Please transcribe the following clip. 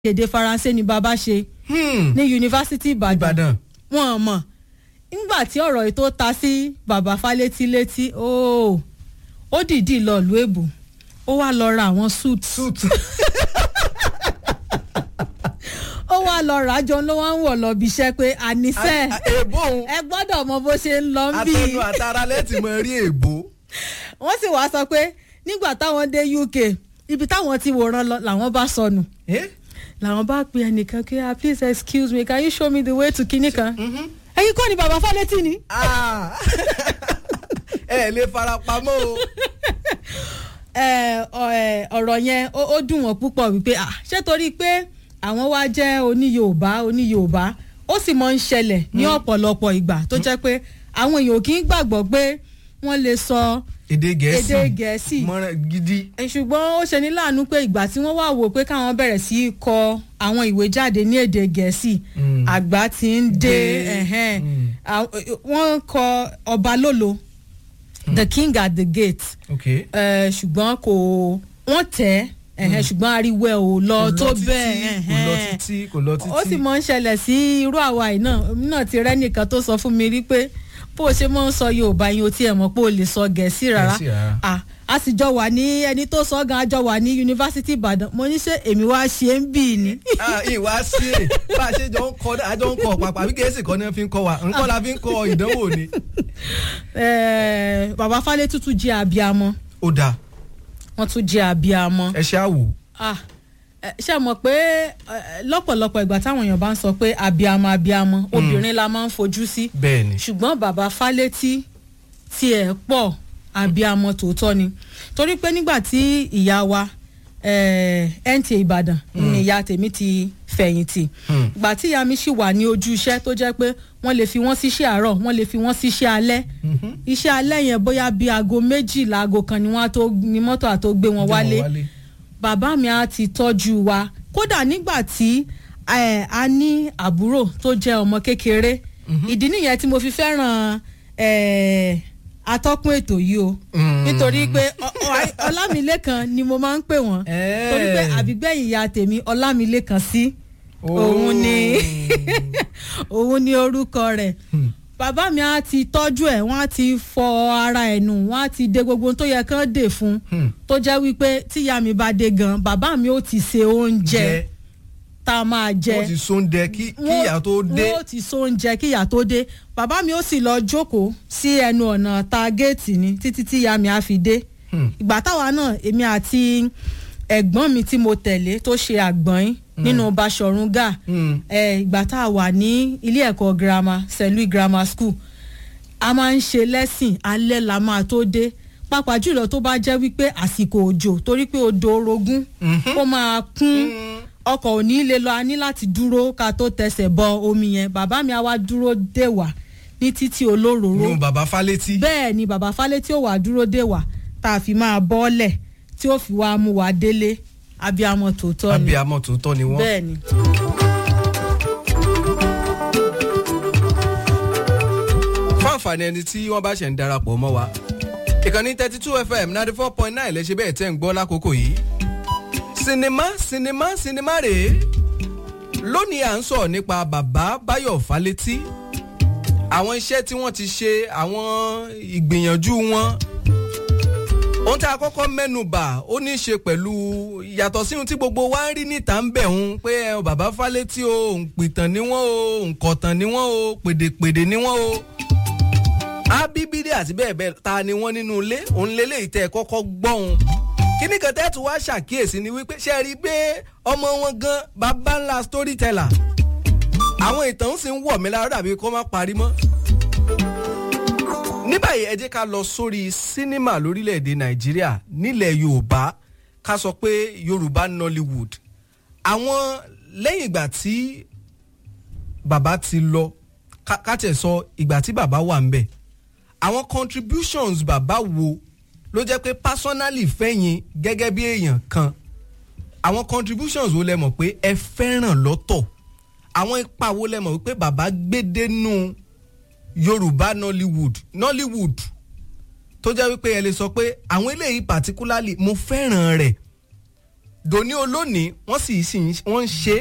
èdè faransé ni bàbá ṣe Hmm, ní yunifásitì ìbàdàn ìbàdàn wọn mọ̀ nígbà tí ọ̀rọ̀ yìí tó ta sí bàbá fálétí létí ó ó dìídì lọ ìlú èbò ó wá lọ ra àwọn suit suit ó wá lọ rà á jọ ló wá ń wọ̀ lọ bí iṣẹ́ pé àníṣe èbó òun ẹ gbọ́dọ̀ mọ bó ṣe ń lọ ń bí atẹnu àtara lẹ́tì mọ rí èbó wọ́n sì wá sọ pé nígbà táwọn dé uk ibi táwọn ti wòran lọ làwọn bá sọnù Eh? làwọn bá pe ẹnìkan kí ah please excuse me can you show me the way to kinní kan ẹ̀yin kọ́ ni bàbá fálétí ni. Ah. ẹ lè fara pamọ́ o ẹ, ọ, ẹ, ọ̀rọ̀ yẹn ó ó dùn wọ́n púpọ̀ wípé ah ṣé torí pé àwọn wá jẹ́ oní yorùbá oní yorùbá ó sì mọ̀ ń ṣẹlẹ̀ ní ọ̀pọ̀lọpọ̀ ìgbà tó jẹ́ pé àwọn èèyàn kì í gbàgbọ́ pé wọ́n lè sọ èdè gẹ̀ẹ́sì èdè gẹ̀ẹ́sì mọ́ra gidi ẹ, ṣùgbọ́n ó ṣe ní láàánú pé ìgbà tí wọ́n wá wò pé káwọn bẹ̀rẹ̀ sí í kọ àwọn ìwé jáde ní èdè gẹ̀ẹ́sì Mm. àgbà ti ń dé Dé. ẹ̀hẹ́n. Mm. Àwọn- wọ́n kọ ọba lólo the king at the gate ok ẹ, ṣùgbọ́n kò wọ́n tẹ̀ ẹ̀hẹ́n, ṣùgbọ́n ariwo ẹ̀ ò lọ Kò tó títí, bẹ́ẹ̀ kò lọ ẹ̀hẹ́n. títí kò lọ títí ó sì mọ̀ ń ṣẹlẹ̀ sí irú àwa yìí náà èmi náà ti rẹ́ nìkan tó sọ fún mi rí pé bó o ṣe mọ̀ ń sọ yorùbá yín o tiẹ̀ mọ̀ pé o lè sọ gẹ̀ẹ́sì rárá Gẹ̀ẹ́sì rárá. Ah, a sì jọ wà ní ẹni tó sọ gan a jọ wà ní yunifásitì ìbàdàn mo ní ṣe èmi wá ṣe ń bì ní. Ah, ìwà sí è bá a ṣe jọ ń kọ àjọ ń kọ pàpà bí gẹ̀ẹ́sì kọ́ ni wọ́n fi ń kọ wa nǹkan la fi ń kọ ìdánwò ni. Eh, bàbá falẹ̀ tuntun jẹ́ abiyamọ ó dáa wọ́n tún jẹ́ abiyamọ. ẹ ṣe àwò Ah, eh, ṣé ẹ mọ̀ pé eh, lọ́pọ̀lọpọ̀ ìgbà táwọn èèyàn bá ń sọ pé abiyamọ abiyamọ obìnrin la máa ń fojú sí bẹ́ẹ̀ ni ṣùgbọ́n bàbá fálétí tiẹ̀ pọ̀ abiyamọ tòótọ́ ni torí pé nígbà tí ìyá wa eh, NTA Ìbàdàn ni ìyá tèmi ti fẹ̀yìntì Hmm. ìgbà tí ìyá mi sì wà ní ojú iṣẹ́ tó jẹ́ pé wọ́n lè fi wọ́n síṣẹ́ àárọ̀ wọ́n lè fi wọ́n síṣẹ́ alẹ́ iṣẹ́ alẹ́ yẹn bóyá bíi aago méjìlá aago kan ni wọ́n á tó ní mọ́tò àtó gbé wọn wálé bàbá mi á ti tọ́jú wa kódà nígbà tí eh, a ní àbúrò tó jẹ́ ọmọ kékeré ìdí nìyẹn tí mo fi fẹ́ràn eh, atọ́kùn ètò yìí o Mm. nítorí pé ọ- ọ- ọlámilékan ni mo máa ń pè wọ́n Eh. torí pé àbígbẹ̀yìn ìyá tèmi ọlámilékan sí òun ni òun ni orúkọ rẹ̀ bàbá mi á ti tọ́jú ẹ̀ wọ́n á ti fọ ara ẹ̀ nù wọ́n á ti de gbogbo ohun tó yẹ kán dè fún Hmm. tó jẹ́ wípé tíya mi bá dé gan bàbá mi ó ti se oúnjẹ jẹ tá a máa jẹ wọ́n ti sóúnjẹ kí kí Wọ́n- ìyá tó dé wọ́n ó ti so oúnjẹ kí ìyá tó dé bàbá mi ó sì lọ jókòó sí ẹnu ọ̀nà ta géètì ni títí tí ìyá mi á fi dé Hmm. ìgbà táwa náà èmi àti ẹ̀gbọ́n mi tí mo tẹ̀lé tó ṣe àgbọ̀n nínú Baṣọ̀run Gáà Hmm. eh, ìgbà tá a wà ní ilé ẹ̀kọ́ girama St. Louis Grammar School a máa ń ṣe lẹ́sìn alẹ́ la máa tó dé pàápàá jùlọ tó bá jẹ́ wípé àsìkò òjò torí pé odò orogún Mhm. ó máa kún ọkọ̀ ò ní lè lọ a ní láti dúró ká tó tẹsẹ̀ bọ omi yẹn bàbá mi á wá dúró dè wá ní títí olóróró nù bàbá fálétí bẹ́ẹ̀ ni bàbá Fálétí ò wá dúró dè wá tá a fi máa bọ́ọ̀lẹ̀ tí ó fi wá mú wa délé abiyamọ tòótọ́ ni abiyamọ tòótọ́ ni wọ́n. bẹ́ẹ̀ ni. fún àǹfààní ẹni tí wọ́n bá ṣẹ̀ ń darapọ̀ mọ́ wa ìkànnì thirty two fm ninety four point nine lè ṣe bẹ́ẹ̀ tẹ́ ń gbọ́ lákòókò yìí sinimá sinimá sinimá rèé lónìí à ń sọ̀rọ̀ nípa bàbá báyọ̀ fálétí àwọn iṣẹ́ tí wọ́n ti ṣe àwọn ìgbìyànjú wọn ohun tí a kọ́kọ́ mẹ́nu bà ó ní í ṣe pẹ̀lú yàtọ̀ sí ohun tí gbogbo wa ń rí níta ń bẹ̀ hun pé ẹ, bàbá fálétí o òǹpìtàn ni wọ́n o òǹkọ̀tàn ni wọ́n o pèdèpèdè ni wọ́n o ábíbídé àti bẹ́ẹ̀ bẹ́ẹ̀ ta ni wọ́n nínú ilé òun lélẹ̀ ìtẹ́ kọ́kọ́ gbọ́hun kíní kan tẹ́tù wá ṣàkíyèsí ni wípé ṣe rí i pé ọmọ wọn gan bàbá ńlá storyteller àwọn ìtàn sì ń wọ̀ mí lára dàbí kó má parí mọ́ ní báyìí ẹ jẹ́ ká lọ sórí sínímà lórílẹ̀‐èdè nàìjíríà nílẹ̀ yorùbá ká sọ pé yorùbá nollywood àwọn lẹ́yìn ìgbà tí bàbá ti lọ ká- ká tẹ̀ sọ ìgbà tí bàbá wà ń bẹ̀ àwọn contributions bàbá wo ló jẹ́ pé personally fẹ́yìn gẹ́gẹ́ bí èèyàn kan àwọn contributions wo lẹ mọ̀ pé ẹ fẹ́ràn lọ́tọ̀ àwọn ipa wo lẹ mọ̀ wípé bàbá gbé dénú yorùbá nollywood nollywood tó jẹ́ wípé ẹ lè sọ pé àwọn eléyìí particularly mo fẹ́ràn rẹ̀ dòní olónìí wọ́n sì sì ń- wọ́n ń ṣe